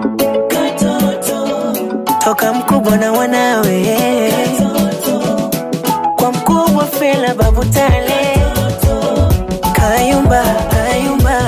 toka mkubwa na wanawe kwa mkubwa Fela Babu Tale Kayumba Kayumba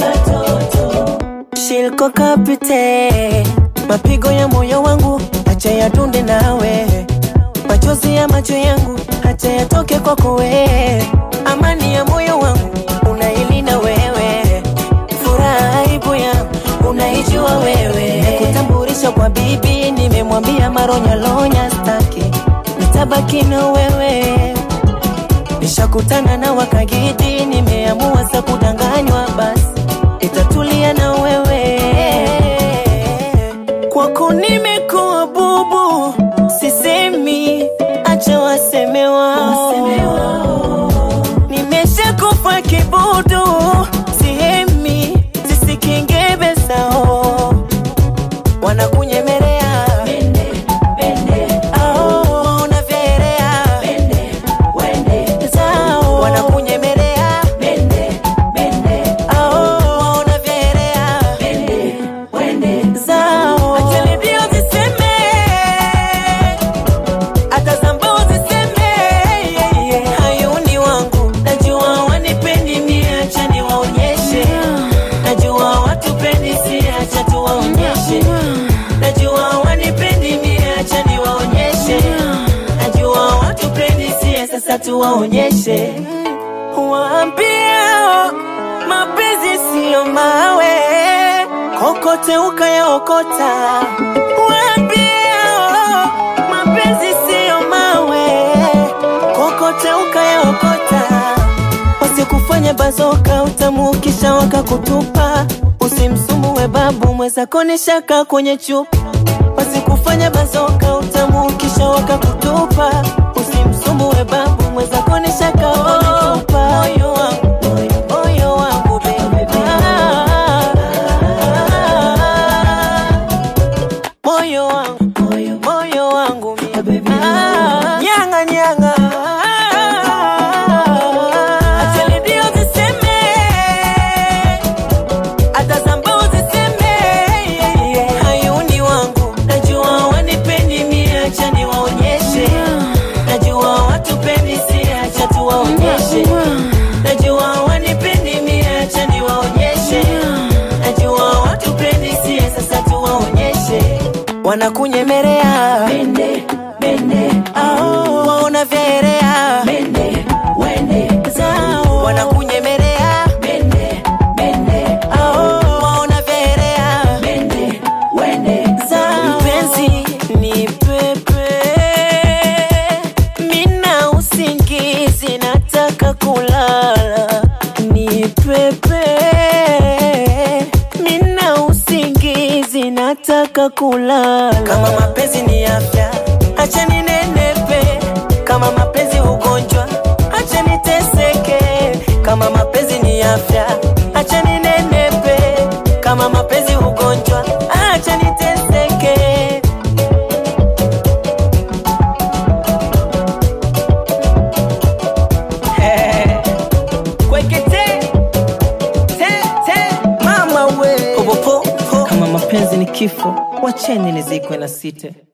Shilko Kapite mapigo ya moyo wangu acha yadunde nawe machozi ya macho yangu acha yatoke kwako wewe amani ya moyo wangu unailinda wewe furaha aibu yangu unaijua wewe kutambulisha kwa bibi nimemwambia maronyalonya staki nitabaki na wewe nishakutana na wakagidi nimeamua sa kudanganywa basi itatulia na wewe kwako nimekuwa bubu sisemi acha wasemewa nimeshakufa kibudu sihemi zisikingebe sao wanakunyemelea Ao, unavyeelea. Zao, wanakunyemelea Ao, unavyeelea. Zao. Acha redio ziseme, hata zambao ziseme, yeah, yeah. Hayuni wangu najua wanipendi mie, acha niwaonyeshe. Najua watupendi si, acha tuwaonyeshe. Najua wanipendi mie, acha niwaonyeshe. Najua watupendi si, sasa tuwaonyeshe. Waambie mapenzi siyo mawe, kokote ukayaokota. Waambie mapenzi siyo mawe, kokote ukayaokota. Wasikufanye bazoka, utamukisha wakakutupa. Usimsumue babu mwezako ni shaka kwenye chupa. Wasikufanye bazoka, utamukisha wakakutupa. Usimsumue babu mwezako ni shaka wametupa. Moyo wangu, moyo wangu baby. Moyo wangu, moyo wangu mie. Ah, Nyanga nyanga. Acha redio ziseme, hata zambao ziseme, yeah, yeah. Hayuni wangu, najua wanipendi mie, acha niwaonyeshe. Najua watupendi si, acha tuwaonyeshe. Najua wanipendi mie, acha niwaonyeshe. Najua watupendi si, sasa tuwaonyeshe. Wanakunyemelea Ao, waona vyeelea Zao, wanakunyemelea Ao, waona vyeelea Zao. Mpenzi ni pepe, mina usingizi, nataka kulala. Ni pepe, mina usingizi, nataka kulala. Kama mapenzi ni afya, acha ninenepe. Kama mapenzi ugonjwa, acha niteseke. Kama mapenzi ni afya, acha ninenepe. Kama mapenzi ugonjwa, acha niteseke. Kwekete, te, te, mama we. Popopo, kama mapenzi ni kifo, wacheni nizikwe na site.